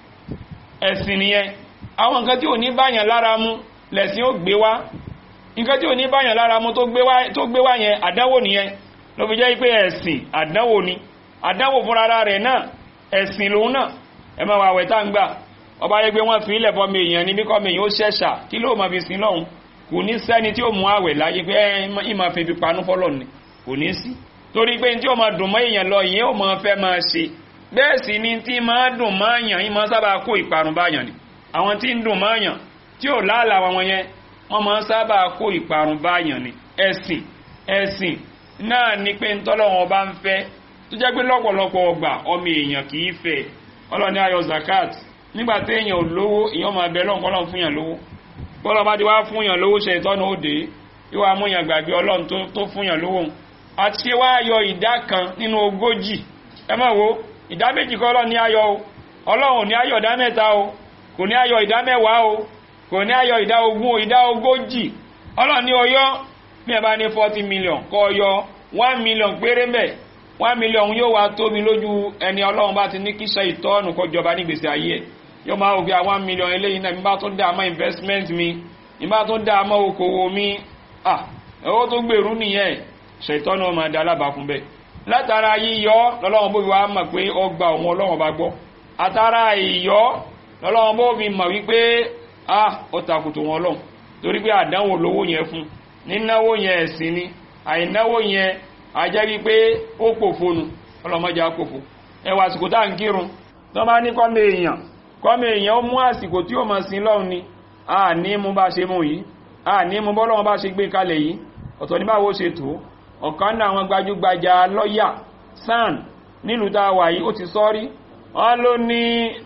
Speaker 3: ẹ̀sìn nìyẹn àwọn nǹkan tí ò ní báyàn lára mu lẹ̀sìn ó gbé wá nǹkan tí ò ní báyàn lára mu tó gbé wá yẹn àdánwò nìyẹn ló fi jẹ́ pé ẹ̀sìn àdánwò ni àdánwò fúnra rẹ̀ náà ẹ̀sìn lòun náà ẹ máa wà wẹ̀tá ń gbà ọba yẹ pé wọ́n fi ilẹ̀ fọmọ èèyàn ní bíkọ́ mi yóò ṣẹ̀ṣà kí ló máa fi sin lọ́hùn kò ní sẹ́ni tí ó mú àwẹ̀ láyé pé ìmọ̀ fi fi panú fọ́lọ̀ ni kò ní sí torí pé tí ó máa dùn mọ́ èèyàn lọ ìyẹn ó máa fẹ́ máa ṣe bẹ́ẹ̀ sì ni tí máa dùn mọ́ èèyàn ìmọ̀ sábà kó ìparun báyàn ni àwọn tí ń dùn mọ́ èèyàn tí ò láàlà wọn yẹn wọ́n máa sábà kó ìparun báyàn ni ẹ̀sìn ẹ̀sìn náà ni pé ń tọ́lọ́wọ́n bá ń fẹ́ tó jẹ́ pé lọ́pọ̀lọpọ̀ ọgbà ọmọ èèyàn kì í fẹ́ ọlọ́ni ayọ̀ zakat nígbà tí èèyàn ò lówó èèyàn máa bẹ lọ́nkọ́ lọ́n fún yàn lówó bọ́lá bá ti wá fún yàn lówó ṣe ìtọ́nà òde yóò wá mú yàn gbàgbé ọlọ́run tó fún yàn lówó àti ṣe wá yọ ìdá kan nínú ogójì ẹ mọ̀ wo ìdá méjì kọ́ ọlọ́run ní ayọ̀ o ọlọ́run ò ní ayọ̀ ìdá mẹ́ta o kò ní ayọ̀ ìdá mẹ́wàá o kò ní ayọ̀ ìdá ogún o ìdá ogójì ọlọ́run ní ọyọ́ bí ẹ bá ní forty million kọ́ ọyọ́ one million péré mbẹ̀ one million yóò wá tóbi lójú ẹni ọlọ́run bá ti ní kíṣẹ́ ìtọ́nù kó jọba nígbèsè ayé ẹ̀ yóò máa wò bí i one million eléyìí náà nígbà tó dá mọ́ investment mi nígbà tó dá mọ́ okòwò mi ah owó tó gbèrú nìyẹn ṣètọ́nù ọmọ ẹ̀dá alábàá fún bẹ́ẹ̀ látara yíyọ lọ́lọ́run bó fi wá mọ̀ pé ọgbà òun ọlọ́run bá gbọ́ àtàrà ìyọ lọ́lọ́run bó fi mọ̀ wípé ah ó takùtù wọn lọ́hùn torí pé àdánwò lówó yẹn fún nínáwó yẹn ẹ̀sìn ni àìnáwó yẹn ajẹ́ wípé ó pòfonu ọlọ́mọdé àpòfo ẹwà àsìkò tá à ń kírun tó bá ní kọ́mọ èèyàn kọ́mọ èèyàn ó mú àsìkò tí ó mọ̀ sí lọ́hùn ni a ní mú bá ṣe mú yìí a ní mú bọ́lọ́wọ́n bá ṣe gbé kalẹ̀ yìí ọ̀tọ̀ ní báwo ṣe tó ọ̀kan náà àwọn gbajúgbajà lọ́yà san nílùú tá a wà yìí ó ti sọ́rí wọ́n ló ní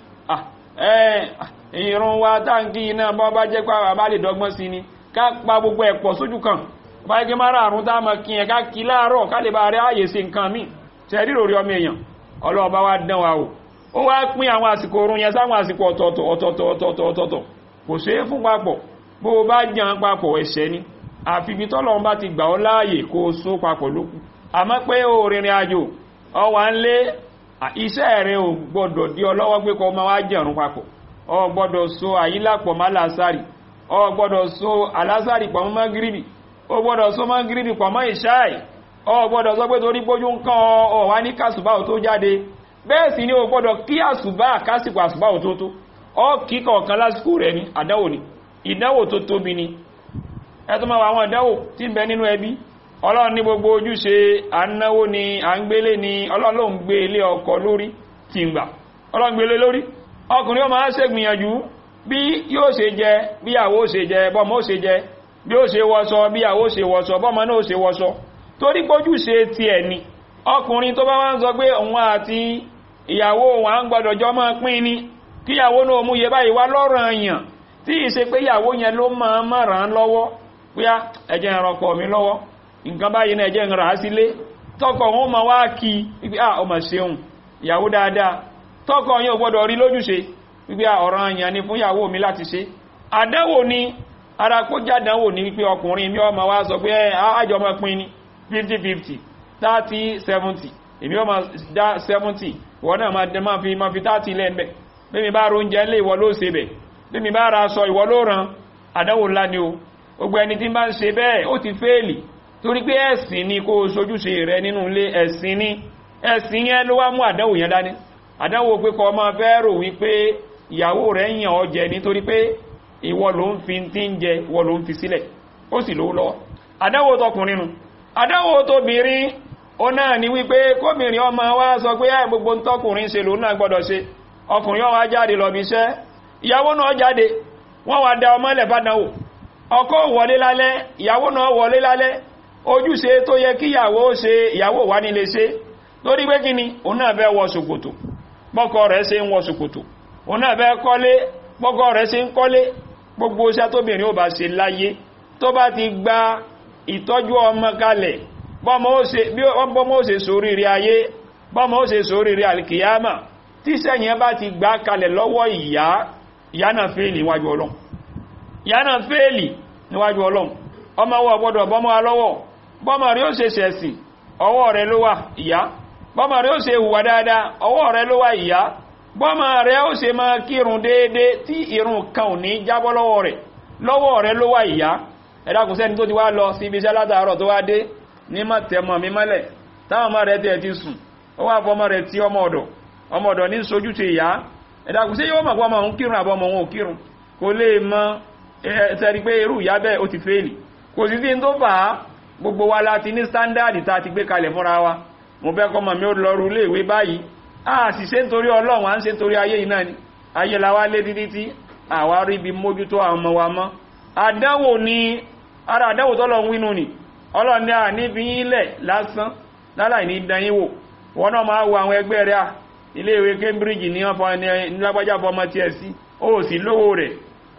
Speaker 3: ìrún wa táǹkì iná bọ́ bá jẹ́ pé àwọn bá lè dọ́gbọ́n sí ni ká pa gbogbo ẹ̀pọ̀ sójú kan báyìí mara àrùn tá a mọ̀ kí ẹ̀ ká kí láàárọ̀ ká lè bá rẹ̀ ààyè sí nǹkan míì tẹ́ ríro rí ọmọ èèyàn ọlọ́ọ̀bá wá dán wa o ó wá pín àwọn àsìkò oorun yẹn sáwọn àsìkò ọ̀tọ̀ọ̀tọ̀ ọ̀tọ̀ọ̀tọ̀ ọ̀tọ̀ọ̀tọ̀ ọ̀tọ̀ọ̀tọ̀ kò ṣe é fún papọ̀ bó o bá jẹun papọ̀ ẹ̀ṣẹ̀ ni àfi ibi tọ́lọ́run bá ti gbà ọ́ láàyè kó o sún papọ̀ lókù àmọ́ pé o rìnrìn àjò ọ wà ń lé iṣẹ́ rẹ ò gbọ́dọ̀ di ọ lọ́wọ́ pé kó o máa wá jẹun papọ̀ ọ gbọ́dọ̀ so àyílápọ̀ má làásàrì ọ gbọ́dọ̀ so àlásàrì pọ̀ mọ́ gíríbì ó gbọ́dọ̀ sọ mọ́ gírídì pọ̀ mọ́ ìṣáì ó gbọ́dọ̀ sọ pé torí pójú ń kán ọ wá ní kásùbá ò tó jáde bẹ́ẹ̀ sì ni ó gbọ́dọ̀ kí àsùbá kásìkò àsùbá ò tó tó ọ kí kọ̀ọ̀kan lásìkò rẹ̀ ni àdáwò ni ìdánwò tó tóbi ni ẹ tó máa wà àwọn ìdánwò tí ń bẹ nínú ẹbí ọlọ́run ní gbogbo ojúṣe à ń náwó ni à ń gbélé ni ọlọ́run ló ń gbé ilé ọkọ lórí tí ń gbà ọlọ́run gbélé lórí ọkùnrin ó máa ṣègbìyànjú bí yóò ṣe jẹ bí àwọ ó ṣe jẹ bọ́mọ ó ṣe jẹ bí ó ṣe wọṣọ bí àwó ṣe wọṣọ bọ́mọ náà ṣe wọṣọ torí pójú ṣe ti ẹ̀ ni ọkùnrin tó bá wá ń sọ pé òun àti ìyàwó òun à ń gbọdọ̀ jọ máa pín ní kíyàwó náà mú yẹ báyìí wá lọ́rọ̀ èèyàn tí ìṣe pé ìyàwó yẹn ló máa máa ràn án lọ́wọ́ pé ẹjẹ́ ìrànkọ mi lọ́wọ́ nǹkan báyìí náà ẹjẹ́ ìràn á sílé tọkọ òun máa wá kí wípé à ọmọ ṣeun ìyàwó dáadáa tọkọ yẹn ò gbọdọ̀ rí lójúṣe wípé ọ̀ràn èèyàn ni fún ìyàwó mi láti ṣe àdánwò ni ara kó jádánwò ní wípé ọkùnrin mi ọmọ wá sọ pé àjọ ọmọ pín ní 50-50 30-70 èmi ọmọ dá 70 ìwọ náà máa fi máa fi 30 lẹ́ẹ̀mẹ́ bí mi bá róúnjẹ lé ìwọ ló ṣe bẹ̀ bí mi bá ra aṣọ ìwọ ló ràn àdánwò ńlá ni o gbogbo ẹni tí bá ń ṣe bẹ́ẹ̀ ó ti fẹ́ẹ̀lì torí pé ẹ̀sìn ni kó o sojúṣe rẹ nínú ilé ẹ̀sìn ni ẹ̀sìn yẹn ló wá mú àdánwò yẹn dání àdánwò pé kọ́ ọmọ fẹ́ rò wípé ìyàwó rẹ̀ yàn ọ jẹ nítorí pé ìwọ ló ń fi tí ń jẹ ìwọ ló ń fi sílẹ̀ ó sì lówó lọ́wọ́ àdánwò tọkùnrin nu àdánwò tóbìnrin ó náà ní wípé kóbìnrin ọmọ wa sọ pé ẹ gbogbo tọkùnrin ṣe lòun náà gbọ́dọ̀ ṣe ọkùnrin ọwọ́ jáde lọ bí iṣẹ́ ìyàwó náà jáde wọ́n wá da ọmọ ilẹ̀ fàdánwò ọkọ wọlé lálẹ́ ìyàwó náà wọlé lálẹ́ ojúṣe tó yẹ kí ìyàwó ṣe ìyàwó wà nílé ṣe lórí pé kíni òun náà fẹ́ wọ ṣòkòtò bọ́kọ rẹ̀ ṣe ń wọ ṣòkòtò òun náà fẹ́ kọ́lé bọ́kọ rẹ̀ ṣe ń kọ́lé gbogbo iṣẹ́ tóbìnrin ó bá ṣe láyé tó bá ti gba ìtọ́jú ọmọ kalẹ̀ bọ́mọ ó ṣe sóríire ayé bọ́mọ ó ṣe sóríire alkiyama tí sẹ́yìn bá ti gbá kalẹ̀ lọ́wọ́ ìyá ìyá náà fèèlì níwájú ọlọ́run ìyá náà fèèlì níwájú ọlọ́run ọmọ wọ gbọ́dọ̀ bọ́mọ alọ́wọ́ bọ́mọ rí ó ṣe ṣẹ̀sìn ọwọ́ rẹ̀ ló wà ìyá bọ́mọ rẹ̀ ó ṣe hùwà dáadáa ọwọ́ rẹ̀ ló wà ìyá bọ́mọ rẹ̀ ó ṣe máa kírun déédé tí irun kan ò ní jábọ́ lọ́wọ́ rẹ̀ lọ́wọ́ rẹ̀ ló wà ìyá ẹ̀dàkùn sẹ́ni tó ti wá lọ sí ibi iṣẹ́ látàárọ̀ tó wá dé ní mọ̀ tẹ̀mọ̀ mi mọ́lẹ̀ táwọn ọmọ rẹ̀ tiẹ̀ ti sùn ó wá fọmọ rẹ̀ tí ọmọ ọ̀dọ̀ ọmọ ọ̀dọ̀ ní sojú ti ìyá ẹ̀dàkùn sí yóò mọ̀ pé ọmọ òun kírun àbọ̀ ọmọ òun ò kírun kò lè mọ ẹ̀ẹ́sẹ̀rí pé irú ìyá bẹ́ẹ̀ ó ti fẹ́ẹ̀lì kò sí sí tó fà á gbogbo wa láti ní sándàdì tá a ti gbé kalẹ̀ fúnra wa mo fẹ́ kọ́mọ mi ó lọ́rù ilé ìwé báyìí a sì ṣe nítorí ọlọ́run à ń ṣe nítorí ayé yìí náà ni ayé la wá lé títí tí àwa rí ibi mójútó àwọn ọmọ wa mọ́ àdánwò ni ara àdánwò tọ́lọ̀ ń wínú ni ọlọ́run ní à níbi ilẹ̀ lásán láláì ní danyín wò wọn náà máa wo àwọn ẹgbẹ́ rẹ̀ à ilé ìwé Cambridge ní wọn fọ ẹni lágbájá fọmọ tiẹ̀ sí ó sì lówó rẹ̀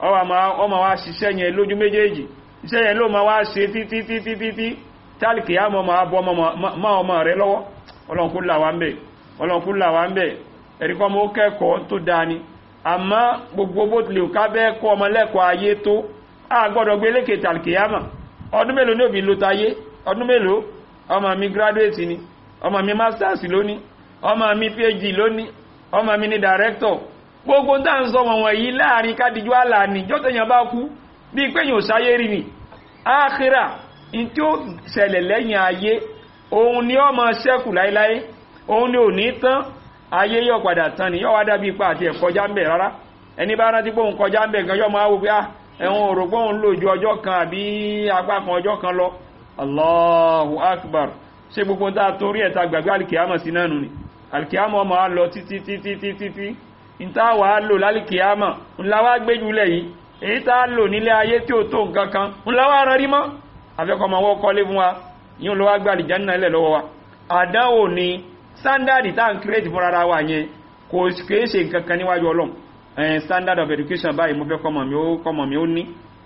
Speaker 3: ọmọ wa ṣiṣẹ́ yẹn lójú méjèèjì iṣẹ́ yẹn ló ma wá ṣe títí títí títí tálìkì á mọ́ ma bọ́ mọ́ ọmọ rẹ lọ́wọ́ ọlọ́nkú làwà ń bẹ̀ ọlọ́nkú làwà ń bẹ̀ ẹ̀ríkọ́ mọ́ kẹ́kọ̀ọ́ tó dáni àmọ́ gbogbo bó tilẹ̀ ká bẹ́ẹ̀ kọ́ ọmọ lẹ́kọ̀ọ́ ayé tó a gbọ́dọ̀ gbé lékè tálìkì á mọ̀ ọdún mélòó ní òbí ló tayé ọdún mélòó ọmọ mi graduate ni ọmọ mi masters lóní ọmọ mi phd lóní ọmọ mi ni director gbogbo tá ń sọ wọn wọ̀nyí láàrin kádìjú àlà ní jọ́tẹ̀yàn bá kú bí pé yóò sáyé rí ni áàkírà in tí ó ṣẹlẹ̀ lẹ́yìn ayé òun ni ó máa ṣẹ́kù láíláí òun ni ò ní tán ayé yóò padà tán ni yóò wá dábí ipa àti ẹ̀kọjá ń bẹ̀ rárá ẹni bá rántí pé òun kọjá ń bẹ̀ gan yóò máa wò pé ẹ̀wọ̀n òrò pé òun lò ju ọjọ́ kan àbí apá kan ọjọ́ kan lọ Allahu Akbar ṣé gbogbo tá a torí ẹ̀ ta gbàgbé alìkìyàmọ̀ sí náà nù ni alìkìyàmọ̀ ọmọ á lọ títí títí títí tí ìta wà á lò lálìkìyàmọ̀ ńlá wá gbéjúlẹ̀ yìí èyí tá a lò nílé ayé tí ó tó nǹkan kan ńlá wá rán rí mọ́ afẹ́kọ̀ọ́mọ wọ́n kọ́lé fún wa yíò ló wá gbà lè jẹ́nà ilẹ̀ lọ́wọ́ wa àdánwò ni standard tá n create fún rárá wa yẹn kò kìí ṣe nǹkan kan níwájú ọlọ́run standard of education báyìí mo fẹ́ kọ́mọ mi ó kọ́mọ mi ó ní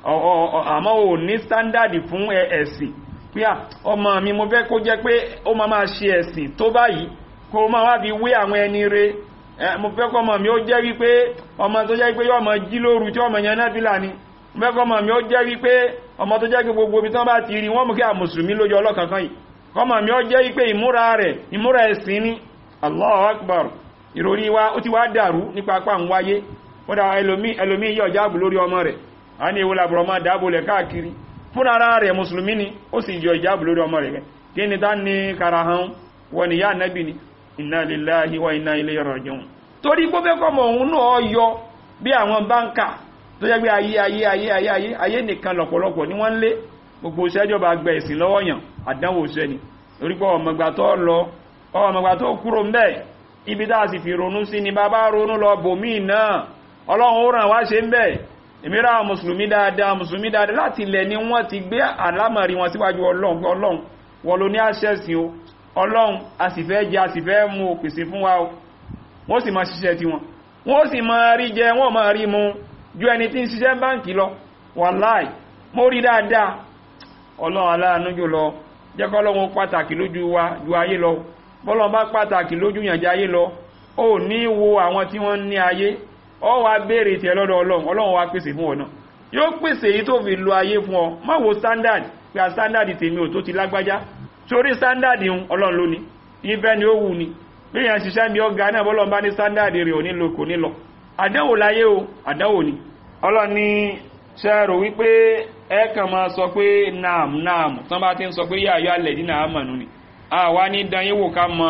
Speaker 3: àmọ́ ò ní standard fún ẹ̀sìn pé ọmọ mi mo fẹ́ kó jẹ́ pé ó máa máa ṣe ẹ̀sìn tó báyìí kó máa wá fi wé àwọn ẹni re mo fẹ́ kọ́mọ mi ó jẹ́ wípé ọmọ tó jẹ́ wípé yọ́ ọmọ jí lóru tí ọmọ yẹn náà fìlà ni mo fẹ́ kọ́mọ mi ó jẹ́ wípé ọmọ tó jẹ́ wípé gbogbo ibi tán bá ti rí wọ́n mú kí a mùsùlùmí lójú ọlọ́kankan yìí kọ́mọ mi ó jẹ́ wípé ìmúra rẹ̀ ìmúra ẹ̀sìn ni Allahu Akbar ìròrí wa ó ti wá dàrú nípa apá ń wáyé ó dá ẹlòmí ẹlòmí yọ jáàbù lórí ọmọ rẹ̀ a ní ìwòlà bùrọ̀ máa dáàbò lẹ̀ káàkiri fúnra ara rẹ̀ mùsùlùmí ni ó sì yọ ìjáàbù lórí ọmọ rẹ̀ kí ni tá ní karahan wọn ni yá nẹ́bì ni inna lillahi wa inna ilayhi raji'un torí gbófẹ́ kọmọ òun náà yọ bí àwọn báńkà tó jẹ́ pé ayé ayé ayé ayé ayé ayé nìkan lọ̀pọ̀lọpọ̀ ní wọ́n lé gbogbo ìṣẹ́jọba gbẹ ìsìn lọ́wọ́ yàn àdánwò iṣẹ́ ni torí pé ọmọgbà tó lọ ọmọgbà tó kúrò ń bẹ̀ ibi tá a sì fi ronú sí ni bàbá ronú lọ bòmí náà ọlọ́run ó ràn wá ṣe ń bẹ̀ ìmírà mùsùlùmí dáadáa mùsùlùmí dáadáa láti ilẹ̀ ni wọ́n ti gbé àlámọ̀rí wọn síwájú ọlọ́run ọlọ́run wọ́n ló ní àṣẹ́sìn o ọlọ́run a sì fẹ́ jẹ a sì fẹ́ mú òpèsè fún wa o wọ́n sì máa ṣiṣẹ́ tí wọn wọ́n sì máa rí jẹ wọ́n máa rí mu ju ẹni tí ń ṣiṣẹ́ báǹkì lọ wàláì mo rí dáadáa ọlọ́run aláàánú jù lọ jẹ́kọ́ ọlọ́run pàtàkì lójú wa ju ayé lọ bọ́lọ́run bá pàtàkì lójú yànjá ayé lọ ó ní wo àwọn tí wọ́n ní ayé ọ wá béèrè tiẹ̀ lọ́dọ̀ ọlọ́run ọlọ́run wá pèsè fún ọ̀nà yóò pèsè èyí tó fi lo ayé fún ọ má wo standard pé a standard tèmi ò tó ti lágbájá torí standard ń ọlọ́run lónìí ìfẹ́ ni ó wù ni bí yàn ṣiṣẹ́ mi ọgá náà bọ́lọ́run bá ní standard rẹ̀ ò ní lo kò ní lọ àdánwò láyé o àdánwò ni ọlọ́run ní ṣẹ́rò wípé ẹ kàn máa sọ pé naam naam tán bá ti ń sọ pé yáyọ alẹ̀ dínà àmànú ni àwa ní danyéwò ká mọ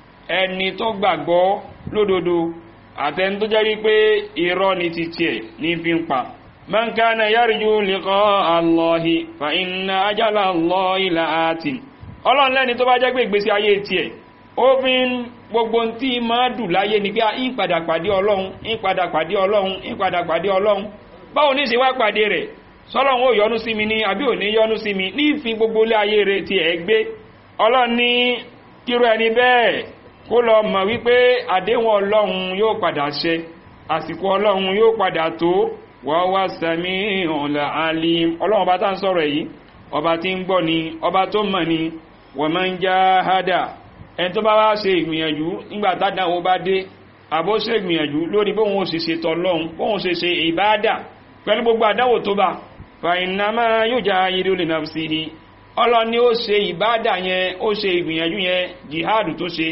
Speaker 3: ẹni tó gbàgbọ́ lódodo àtẹni tó jẹ́ wípé irọ́ ni ti tiẹ̀ ní fi ń pa man kana yarju liqa Allahi fa inna ajala Allahi la'atin ọlọ́run lẹ́ni tó bá jẹ́ pé ìgbésí ayé tiẹ̀ ó fi ń gbogbo tí máa dù láyé ni pé ìpadà pàdé ọlọ́run ìpadà pàdé ọlọ́run ìpadà pàdé ọlọ́run báwo ní ṣe wá pàdé rẹ̀ sọ́lọ́run ó yọ́nú sí mi ní àbí ò ní yọ́nú sí mi ní ìfi gbogbo ilé ayé rẹ̀ ti ẹ̀ gbé ọlọ́run ní kíró ẹni bẹ́ẹ̀ kó lọ mọ̀ wípé àdéhùn ọlọ́run yóò padà ṣe àsìkò ọlọ́run yóò padà tó wọ́n wá sẹ́mi ọ̀là alim ọlọ́run ọba tá ń sọ̀rọ̀ yìí ọba tí ń gbọ́ ni ọba tó mọ̀ ni wọ́n máa ń já hádà ẹni tó bá wá ṣe ìgbìyànjú nígbà tádàwó bá dé àbó ṣe ìgbìyànjú lórí bóhun ó sì ṣe tọlọ́hun bóhun ṣe ṣe ìbáadà pẹ̀lú gbogbo àdáwò tó bá fàìnàmá yóò já ayédè lè náà sí i ọlọ́ni ó ṣe ìbáadà yẹn ó ṣe ìgbìyànjú yẹn jihadu tó ṣe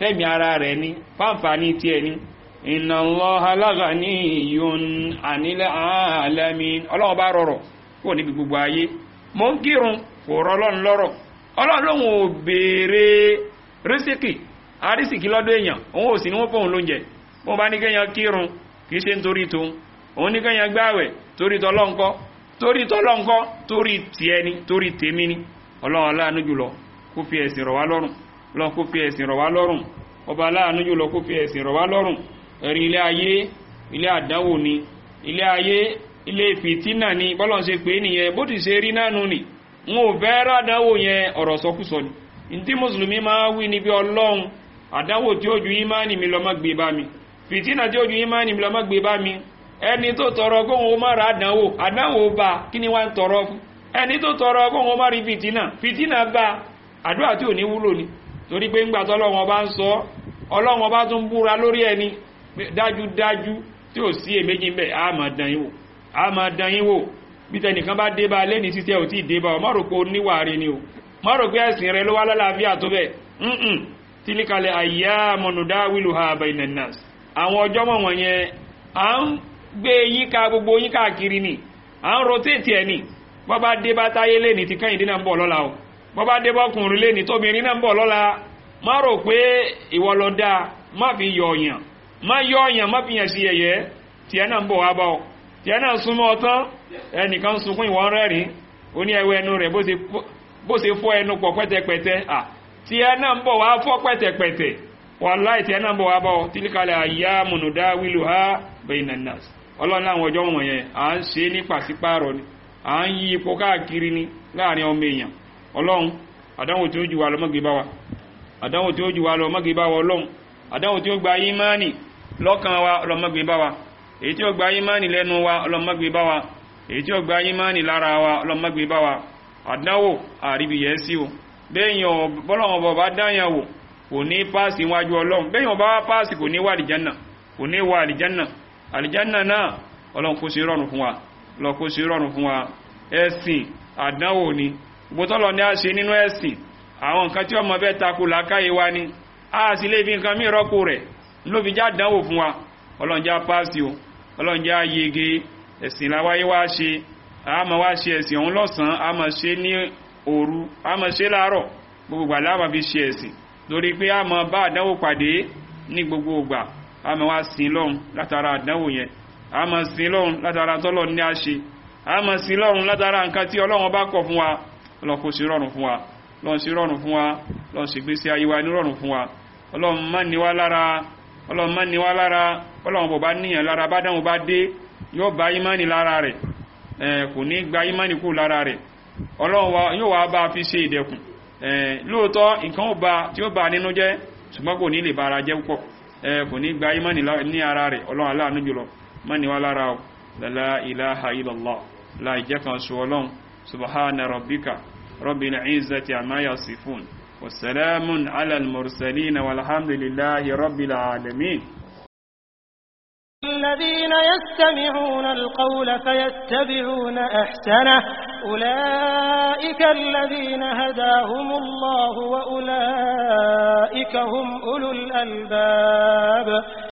Speaker 3: fẹ́mi ara rẹ̀ ní fáǹfààní tiẹ̀ ní inna Allaha laghaniyun 'anil 'alamin ọlọ́run bá rọrọ̀ kó níbi gbogbo ayé mo ń kírun kò rọ ọlọ́run lọ́rọ̀ ọlọ́run lóhun ò béèrè rísíkì àrísìkì lọ́dọ̀ èèyàn òun ò sì ní wọ́n fóun lóúnjẹ bó bá ní kéèyàn kírun kì í ṣe nítorí tóun òun ní kéèyàn gbáwẹ̀ torí tọlọ́nkọ́ torí tọlọ́nkọ́ torí tiẹ̀ ni torí tèmi ni ọlọ́run aláàánú jùlọ kó fi ẹ̀sìn rọ̀ wá lọ́rùn ọlọ́run kó fi ẹ̀sìn rọ̀ wá lọ́rùn ọba aláàánú jùlọ kó fi ẹ̀sìn rọ̀ wá lọ́rùn ẹ̀rí ilé ayé ilé àdánwò ni ilé ayé ilé fìtínà ni bọ́lọ̀ ṣe pé nìyẹn bó ti ṣe rí nánu ni n ò fẹ́ rádánwò yẹn ọ̀rọ̀ sọkúsọ ni ntí mùsùlùmí máa wí níbi ọlọ́run àdánwò tí ó ju ìmánì mi lọ má gbé bá mi fìtínà tí ó ju ìmánì mi lọ má gbé bá mi ẹni tó tọrọ kóhun ó má ra àdánwò àdánwò bá kí ni wá ń tọrọ fún ẹni tó tọrọ kóhun ó má rí fìtínà fìtínà bá àdúrà tí ò ní wúlò ni torí pé ńgbà tọ́lọ́wọ́n bá ń sọ ọlọ́wọ́n bá tún búra lórí ẹni dájúdájú tí ò sí èméjì ń bẹ̀ á máa dán yín wò á máa dán yín wò bí tẹnìkan bá dé bá lẹ́ni títẹ́ ò tí ì dé bá ọ má rò pé ó níwà rí ni o má rò pé ẹ̀sìn rẹ ló wá lálàáfíà tó bẹ̀ ǹǹ tílíkalẹ̀ àyà mọ̀nùdá wílù ha bainan nas àwọn ọjọ́ mọ̀ wọ̀nyẹn à ń gbé yíká gbogbo yín káàkiri ni à ń rotate ẹ̀ ni bọ́ bá dé bá táyé lẹ́ni tí kẹ́yìndé náà ń bọ̀ lọ́la o bọ́ bá dé bọ́kùnrin lẹ́ni tóbìnrin náà ń bọ̀ lọ́la má rò pé ìwọ lọ dáa má fi yọ ọ̀yàn má yọ ọ̀yàn má fi yàn sí ẹ̀yẹ́ tiẹ̀ náà ń bọ̀ wá bá ọ tiẹ̀ náà súnmọ́ ọtán ẹnìkan sunkún ìwọ̀n rẹ́rìn ó ní ẹwẹ́ ẹnu rẹ̀ bó ṣe fọ́ ẹnu pọ̀ pẹ́tẹpẹ́tẹ́ à tiẹ̀ náà ń bọ̀ wá fọ́ pẹ́tẹpẹ́tẹ́ wàláì tiẹ̀ náà ń bọ̀ wá bá ọ tílíkalẹ̀ àyà mùnúdá wílù ha bainan nas ọlọ́run láwọn ọjọ́ wọ̀nyẹn à ń ṣe ní pàṣípààrọ̀ ni à ń yí ipò káàkiri ni láàrin ọmọ èèyàn ọlọ́run àdánwò tí ó jù wá lọ mọ́gbé bá wa àdánwò tí ó jù wá lọ mọ́gbé bá wa ọlọ́run àdánwò tí ó gba ìmánì lọ́kàn wa ọlọ́mọ́gbé bá wa èyí tí ó gba ìmánì lẹ́nu wa ọlọ́mọ́gbé bá wa èyí tí ó gba ìmánì lára wa ọlọ́mọ́gbé bá wa àdánwò àríbìyẹ́ sí o bẹ́yàn bọ́lọ́wọ́n bọ̀ bá dáyàn wò kò ní páàsì wájú ọlọ́run bẹ́yàn bá páàsì kò ní wà àlìjánà kò ní wà àlìjánà àlìjánà náà ọlọ́run kó sí rọrùn fún wa ọlọ́run kó sí rọrùn fún wa ẹ̀sìn àdánwò ni gbótọ́lọ ní a ṣe nínú ẹ̀sìn àwọn nǹkan tí ọmọ bẹ́ takò lákáyé wa ni a sì lè fi nǹkan mí rọ́pò rẹ̀ ló fi já dánwò fún wa ọlọ́njá pàṣẹ o ọlọ́njá yege ẹ̀sìn láwáyé wá ṣe a máa wá ṣe ẹ̀sìn ọ̀hún lọ́sàn-án a máa ṣe ní òru a máa ṣe láàárọ̀ gbogbo ìgbà láàmà fi ṣe ẹ̀sìn lórí pé a máa bá àdánwò pàdé ní gbogbo ìgbà a máa wá sin lọ́hùn látara àdánwò yẹn a máa sin lọ́hùn látara tọ́lọ̀ ní a ṣe a máa sin lọ́hùn látara nǹkan tí ọlọ́run bá kọ̀ fún wa ọlọ́run kò sí rọrùn fún wa ọlọ́run sí rọrùn fún wa ọlọ́run sì gbé sí ayé wa ní rọrùn fún wa ọlọ́run má ní wá lára ọlọ́run má ní wá lára ọlọ́run bọ̀ bá níyàn lára bá dáhùn bá dé yóò bá ìmánì lára rẹ̀ kò ní gba ìmánì kú lára rẹ̀ ọlọ́run yóò wá bá fi ṣe ìdẹ̀kùn lóòótọ́ nǹkan ó ba tí ó ba nínú jẹ́ ṣùgbọ́n kò ní lè bára jẹ́ púpọ̀ kò ní gba ìmánì ní ara rẹ̀ ọlọ́run aláàánú jùlọ má ní wá lára o la ilaha illallah la ìjẹ́ kan ṣe ọlọ́run subhana rabbika rabbil izzati amma yasifun wasalamun ala al-mursalin walhamdulillahi rabbil alamin
Speaker 1: الذين يستمعون القول فيتبعون أحسنه أولئك الذين هداهم الله وأولئك هم أولو الألباب